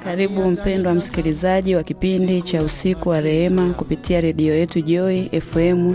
Karibu mpendwa msikilizaji wa kipindi cha usiku wa rehema kupitia redio yetu Joy FM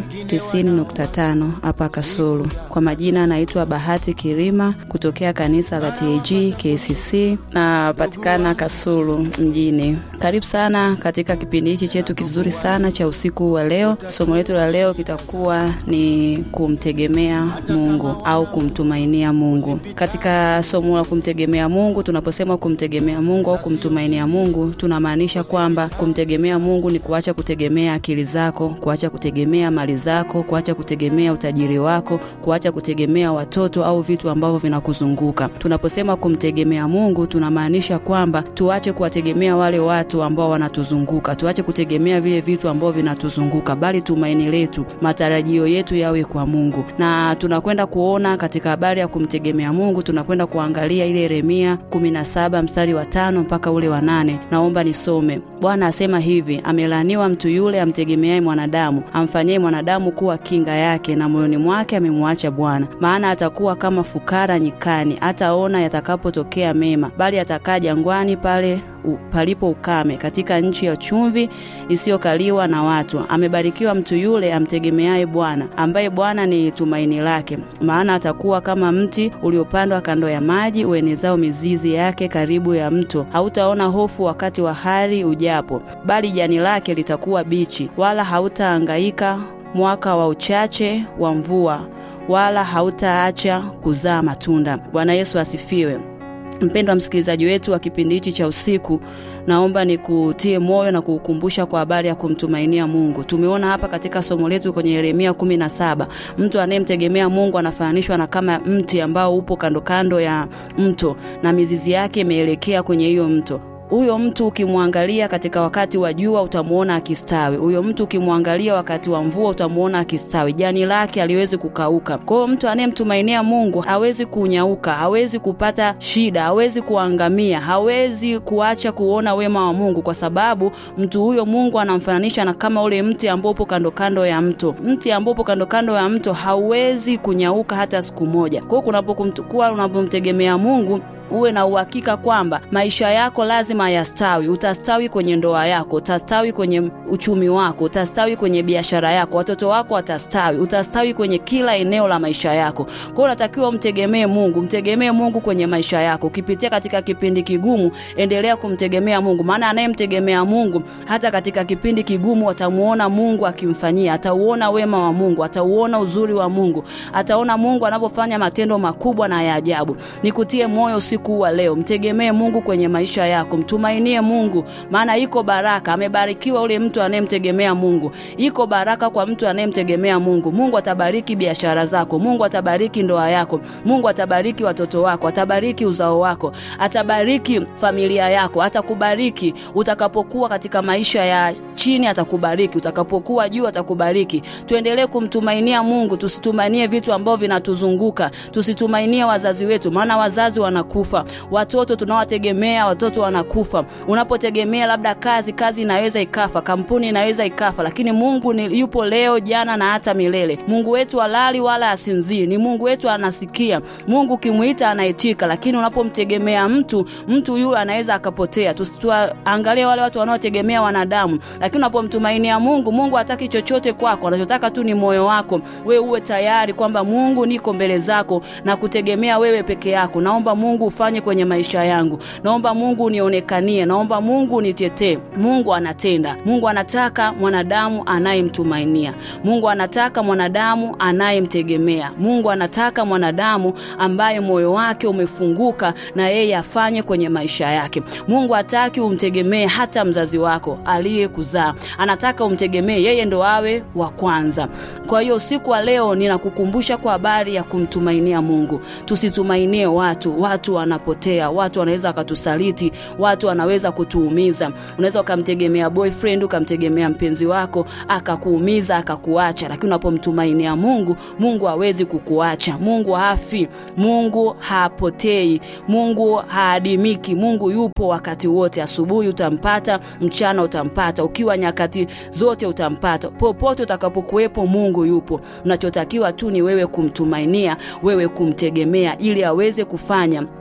90.5 hapa Kasulu. Kwa majina naitwa Bahati Kirima kutokea kanisa la TAG KCC na patikana Kasulu mjini. Karibu sana katika kipindi hichi chetu kizuri sana cha usiku wa leo. Somo letu la leo kitakuwa ni kumtegemea Mungu au kumtumainia Mungu. Katika somo la kumtegemea Mungu, tunaposema kumtegemea Mungu au kumtumainia Mungu, tunamaanisha kwamba kumtegemea Mungu ni kuacha kutegemea akili zako, kuacha kutegemea mali zako, kuacha kutegemea utajiri wako, kuacha kutegemea watoto au vitu ambavyo vinakuzunguka. Tunaposema kumtegemea Mungu, tunamaanisha kwamba tuache kuwategemea wale watu ambao wanatuzunguka, tuache kutegemea vile vitu ambavyo vinatuzunguka, bali tumaini letu, matarajio yetu yawe kwa Mungu. Na tunakwenda kuona katika habari ya kumtegemea Mungu, tunakwenda kuangalia ile Yeremia 17 mstari wa tano mpaka ule wa nane. Naomba nisome. Bwana asema hivi: amelaaniwa mtu yule amtegemeaye mwanadamu, amfanyaye mwanadamu kuwa kinga yake, na moyoni mwake amemwacha Bwana. Maana atakuwa kama fukara nyikani, hataona yatakapotokea mema, bali atakaa jangwani pale u, palipo ukame, katika nchi ya chumvi isiyokaliwa na watu. Amebarikiwa mtu yule amtegemeaye Bwana, ambaye Bwana ni tumaini lake. Maana atakuwa kama mti uliopandwa kando ya maji, uenezao mizizi yake karibu ya mto. Hautaona hofu wakati wa hari ujapo, bali jani lake litakuwa bichi, wala hautahangaika mwaka wa uchache wa mvua, wala hautaacha kuzaa matunda. Bwana Yesu asifiwe. Mpendwa msikilizaji wetu wa kipindi hichi cha usiku, naomba nikutie moyo na kukukumbusha kwa habari ya kumtumainia Mungu. Tumeona hapa katika somo letu kwenye Yeremia kumi na saba, mtu anayemtegemea Mungu anafananishwa na kama mti ambao upo kando kando ya mto na mizizi yake imeelekea kwenye hiyo mto huyo mtu ukimwangalia katika wakati wa jua utamuona akistawi. Huyo mtu ukimwangalia wakati wa mvua utamuona akistawi, jani lake haliwezi kukauka. Kwa hiyo mtu anayemtumainia Mungu hawezi kunyauka, hawezi kupata shida, hawezi kuangamia, hawezi kuacha kuona wema wa Mungu, kwa sababu mtu huyo Mungu anamfananisha na kama ule mti ambao upo kando kando ya mto. Mti ambao upo kando kando ya mto hauwezi kunyauka hata siku moja. Kwa hiyo kunapokuwa unapomtegemea Mungu uwe na uhakika kwamba maisha yako lazima yastawi. Utastawi kwenye ndoa yako, utastawi kwenye uchumi wako, utastawi kwenye biashara yako, watoto wako watastawi, utastawi kwenye kila eneo la maisha yako. Kwa hiyo unatakiwa umtegemee Mungu, mtegemee Mungu kwenye maisha yako. Ukipitia katika kipindi kigumu, endelea kumtegemea Mungu, maana anayemtegemea Mungu hata katika kipindi kigumu atamuona Mungu akimfanyia, atauona wema wa Mungu, atauona uzuri wa Mungu, ataona Mungu anapofanya matendo makubwa na ya ajabu. Nikutie moyo usiku wa leo, mtegemee Mungu kwenye maisha yako, mtumainie Mungu, maana iko baraka. Amebarikiwa ule mtu anayemtegemea Mungu, iko baraka kwa mtu anayemtegemea Mungu. Mungu atabariki biashara zako, Mungu atabariki ndoa yako, Mungu atabariki watoto wako, atabariki uzao wako, atabariki familia yako, atakubariki utakapokuwa katika maisha ya chini, atakubariki utakapokuwa juu, atakubariki. Tuendelee kumtumainia Mungu, tusitumainie vitu ambavyo vinatuzunguka, tusitumainie wazazi wetu, maana wazazi wanakufa watoto tunawategemea, watoto wanakufa. Unapotegemea labda kazi, kazi inaweza ikafa, kampuni inaweza ikafa, lakini Mungu ni yupo leo, jana na hata milele. Mungu wetu halali wala asinzii, ni Mungu wetu anasikia. Mungu ukimwita anaitika, lakini unapomtegemea mtu, mtu yule anaweza akapotea. Tusituangalie wale watu wanaotegemea wanadamu, lakini unapomtumainia Mungu, Mungu hataki chochote kwako, anachotaka tu ni moyo wako, wewe uwe tayari kwamba Mungu, niko mbele zako na kutegemea wewe peke yako. Naomba Mungu ufanye kwenye maisha yangu, naomba Mungu unionekanie, naomba Mungu unitetee. Mungu anatenda. Mungu anataka mwanadamu anayemtumainia. Mungu anataka mwanadamu anayemtegemea. Mungu anataka mwanadamu ambaye moyo wake umefunguka na yeye afanye kwenye maisha yake. Mungu hataki umtegemee hata mzazi wako aliyekuzaa, anataka umtegemee yeye, ndo awe wa kwanza. Kwa hiyo usiku wa leo ninakukumbusha kwa habari ya kumtumainia Mungu. Tusitumainie watu. Watu wanapotea, watu wanaweza wakatusaliti, watu wanaweza kutuumiza. Unaweza ukamtegemea boyfriend, ukamtegemea mpenzi wako akakuumiza, akakuacha, lakini unapomtumainia Mungu, Mungu hawezi kukuacha. Mungu hafi, Mungu hapotei, Mungu haadimiki. Mungu yupo wakati wote. Asubuhi utampata, mchana utampata, ukiwa nyakati zote utampata, popote utakapokuwepo, Mungu yupo. Unachotakiwa tu ni wewe kumtumainia, wewe kumtegemea, ili aweze kufanya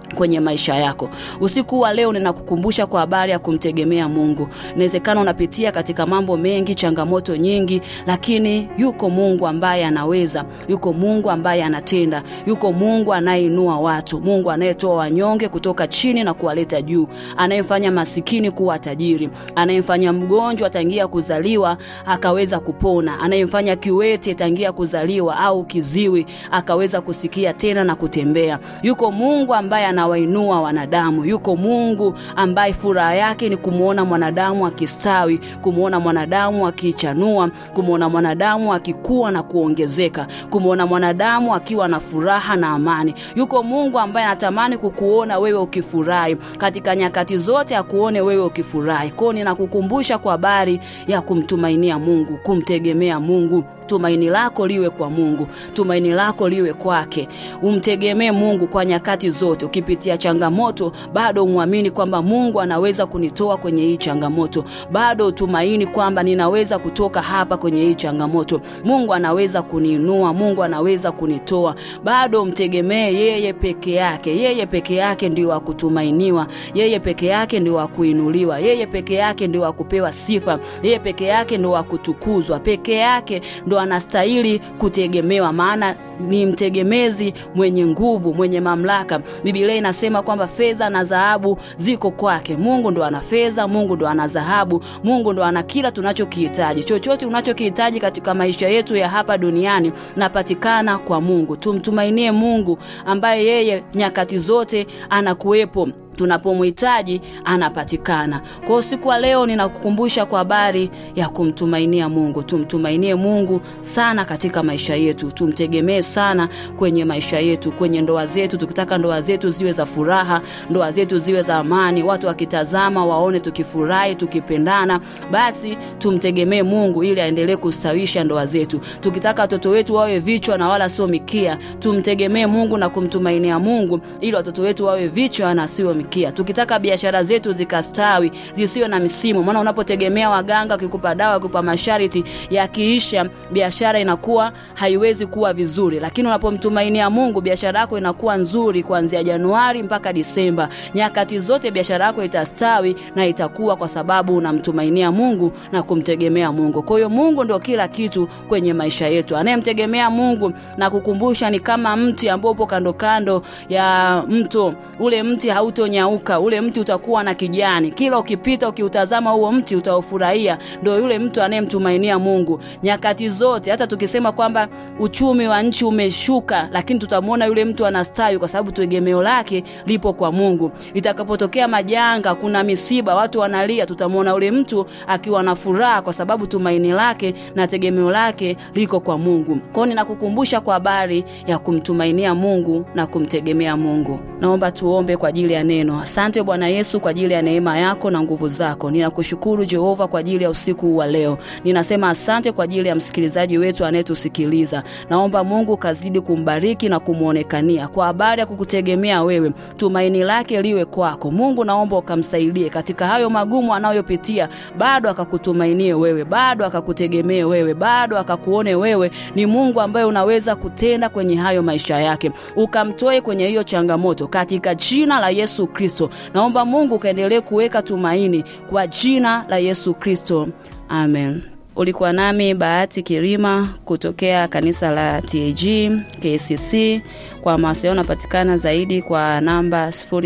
kwenye maisha yako. Usiku wa leo ninakukumbusha kwa habari ya kumtegemea Mungu. Inawezekana unapitia katika mambo mengi, changamoto nyingi, lakini yuko Mungu ambaye anaweza, yuko Mungu ambaye anatenda, yuko Mungu anayeinua watu, Mungu anayetoa wanyonge kutoka chini na kuwaleta juu, anayemfanya masikini kuwa tajiri, anayemfanya mgonjwa tangia kuzaliwa akaweza kupona, anayemfanya kiwete tangia kuzaliwa au kiziwi akaweza kusikia tena na kutembea. Yuko Mungu ambaye anawainua wanadamu. Yuko Mungu ambaye furaha yake ni kumwona mwanadamu akistawi, kumwona mwanadamu akichanua, kumwona mwanadamu akikua na kuongezeka, kumwona mwanadamu akiwa na furaha na amani. Yuko Mungu ambaye anatamani kukuona wewe ukifurahi katika nyakati zote, akuone wewe ukifurahi. Kwao ninakukumbusha kwa habari ya kumtumainia Mungu, kumtegemea Mungu. Tumaini lako liwe kwa Mungu, tumaini lako liwe kwake. Umtegemee Mungu kwa nyakati zote. Ukipitia changamoto, bado umwamini kwamba Mungu anaweza kunitoa kwenye hii changamoto, bado utumaini kwamba ninaweza kutoka hapa kwenye hii changamoto. Mungu anaweza kuniinua, Mungu anaweza kunitoa. Bado umtegemee yeye peke yake. Yeye peke yake ndio wa kutumainiwa, yeye peke yake ndio wa kuinuliwa, yeye peke yake ndio wa kupewa sifa, yeye peke yake ndio wa kutukuzwa, peke yake ndo anastahili kutegemewa, maana ni mtegemezi mwenye nguvu, mwenye mamlaka. Biblia inasema kwamba fedha na dhahabu ziko kwake. Mungu ndo ana fedha, Mungu ndo ana dhahabu, Mungu ndo ana kila tunachokihitaji. Chochote unachokihitaji katika maisha yetu ya hapa duniani napatikana kwa Mungu. Tumtumainie Mungu ambaye yeye nyakati zote anakuwepo tunapomhitaji anapatikana. Kwa hiyo siku wa leo ninakukumbusha kwa habari ya kumtumainia Mungu. Tumtumainie Mungu sana katika maisha yetu, tumtegemee sana kwenye maisha yetu, kwenye ndoa zetu. Tukitaka ndoa zetu ziwe za furaha, ndoa zetu ziwe za amani, watu wakitazama waone tukifurahi, tukipendana, basi tumtegemee Mungu ili aendelee kustawisha ndoa zetu. Tukitaka watoto wetu wawe vichwa na wala sio mikia, tumtegemee Mungu na kumtumainia Mungu ili watoto wetu wawe vichwa na sio mikia. Tukitaka biashara zetu zikastawi zisiwe na misimu, maana unapotegemea waganga, wakikupa dawa, wakikupa masharti, yakiisha biashara inakuwa haiwezi kuwa vizuri. Lakini unapomtumainia Mungu, biashara yako inakuwa nzuri kuanzia Januari mpaka Disemba. Nyakati zote biashara yako itastawi na itakuwa, kwa sababu unamtumainia Mungu na kumtegemea Mungu. Kwa hiyo Mungu ndio kila kitu kwenye maisha yetu. Anayemtegemea Mungu na kukumbusha, ni kama mti ambao upo kando kando ya mto. Ule mti hauto nyauka ule mti utakuwa na kijani, kila ukipita ukiutazama huo mti utaufurahia. Ndio yule mtu anayemtumainia Mungu nyakati zote. Hata tukisema kwamba uchumi wa nchi umeshuka, lakini tutamwona yule mtu anastawi, kwa sababu tegemeo lake lipo kwa Mungu. Itakapotokea majanga, kuna misiba, watu wanalia, tutamwona yule mtu akiwa na furaha, kwa sababu tumaini lake na tegemeo lake liko kwa Mungu. Kwao ninakukumbusha kwa habari ya kumtumainia Mungu na kumtegemea Mungu. Naomba tuombe kwa ajili ya neno. Asante Bwana Yesu kwa ajili ya neema yako na nguvu zako. Ninakushukuru Jehova kwa ajili ya usiku wa leo. Ninasema asante kwa ajili ya msikilizaji wetu anayetusikiliza. Naomba Mungu kazidi kumbariki na kumwonekania kwa habari ya kukutegemea wewe, tumaini lake liwe kwako. Mungu, naomba ukamsaidie katika hayo magumu anayopitia, bado akakutumainie wewe, bado akakutegemee wewe, bado akakuone wewe ni Mungu ambaye unaweza kutenda kwenye hayo maisha yake, ukamtoe kwenye hiyo changamoto katika jina la Yesu Kristo. Naomba Mungu ukaendelee kuweka tumaini kwa jina la Yesu Kristo, amen. Ulikuwa nami Bahati Kilima kutokea kanisa la TAG KCC. Kwa mawasiliano unapatikana zaidi kwa namba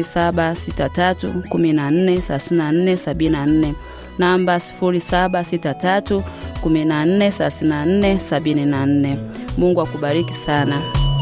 0763143474 namba 0763143474. Mungu akubariki sana.